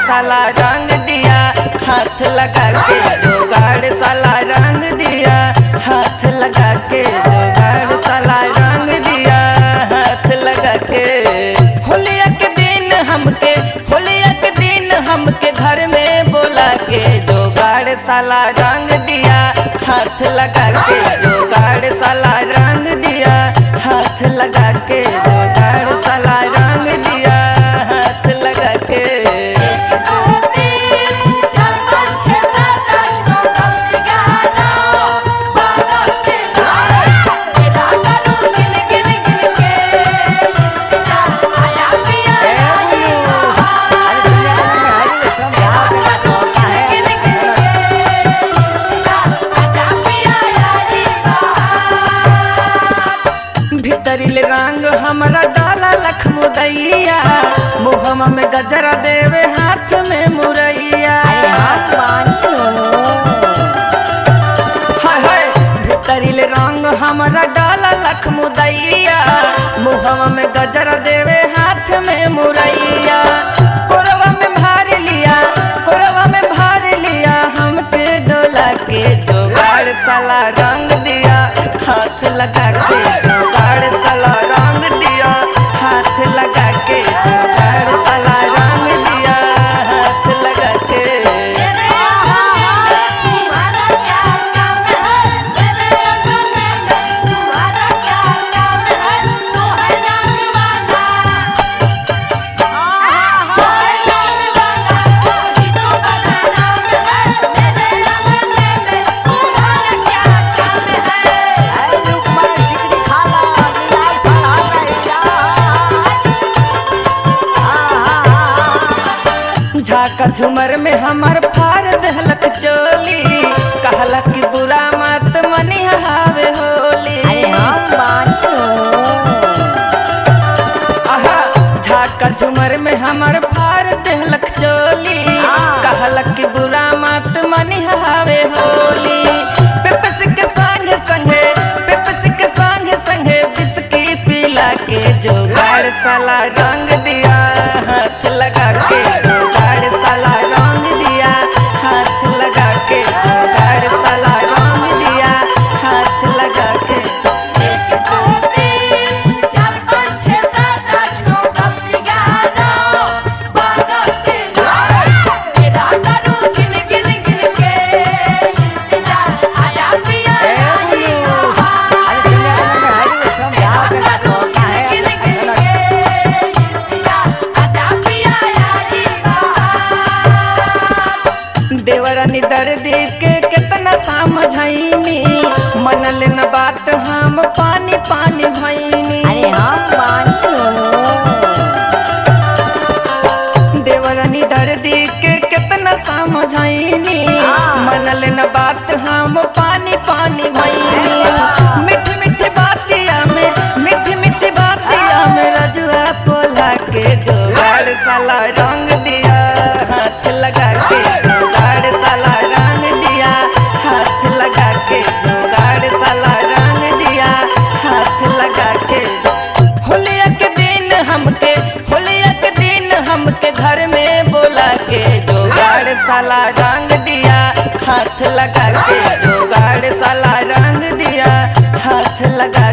साला रंग दिया हाथ लगा के जोगाड़ साला रंग दिया हाथ लगा के जोगाड़ साला रंग दिया हाथ लगा के होलिया के दिन हमके होलिया के दिन हमके घर में बोला के जोगाड़ साला रंग दिया हाथ लगा के जोगाड़ साला रंग दिया हाथ लगा के जोगाड़ साला रंग दिया हाथ लगा के एक दो तीन चार पाँच छः सात आठ नौ दस ग्यारह बारह तेरह तेरा करूँ गिन गिन गिन के तेरा आया पिया यारी बहार तेरा करूँ गिन गिन गिन के तेरा आजा पिया यारी बहार भीतरिल रंग हमरा डाला लखमुदैया मुहमा में गजरा देवे हाथ में मुरैया हाय हाय भीतरिल रंग हमरा डाला लखमुदैया मुहमा में गजरा देवे हाथ में मुरैया कोरवा में भार लिया कोरवा में भार लिया हमके डोला के जोगाड़ साला रंग दिया हाथ लगा के जोगाड़ साला रंग दिया हाथ लगा के जोगाड़ साला रंग दिया हाथ लगा के मेरे अंगने में तुम्हारा क्या काम है मेरे अंगने में तुम्हारा क्या काम है तो है रंग वाला तो है रंग वाला वही तो बड़ा नाम है मेरे अंगने में तुम्हारा क्या काम है झाका झुमर में हमर फार दहलक चोली कहलक कि बुरा मत मनी हावे होली आहा झाका झुमर में हमर फार दहलक चोली कहलक कि बुरा मत मनी हावे होली पेपस के संगे संगे पेपस के संगे संगे बिस्की पिला के जोगाड़ साला रंग दिया हाथ लगा के जोगाड़ साला रंग दिया हाथ लगा के जोगाड़ साला रंग दिया हाथ लगा के एक दो तीन चार पाँच छः सात आठ नौ दस ग्यारह बारह तेरह तेरा करूँ गिन गिन गिन के तेरा आया पिया यारी बहार तेरा करूँ गिन गिन गिन के तेरा आजा पिया यारी बहार देवरानी दर्दी के कितना समझाइनी मनल न बात हम पानी पानी भैनी देवरानी दर्दी के कितना समझाइनी मनल न बात हम पानी पानी भैनी मीठी मीठी बातिया में मीठी मीठी बातिया में रजुआ पोला के जोगाड़ साला रंग दिया हाथ लगा के जोगाड़ साला रंग दिया हाथ लगा के जोगाड़ साला रंग दिया हाथ लगा के होलिया के दिन हमके होलिया के दिन हमके घर में बोला के जोगाड़ साला रंग दिया हाथ लगा के जोगाड़ साला रंग दिया हाथ लगा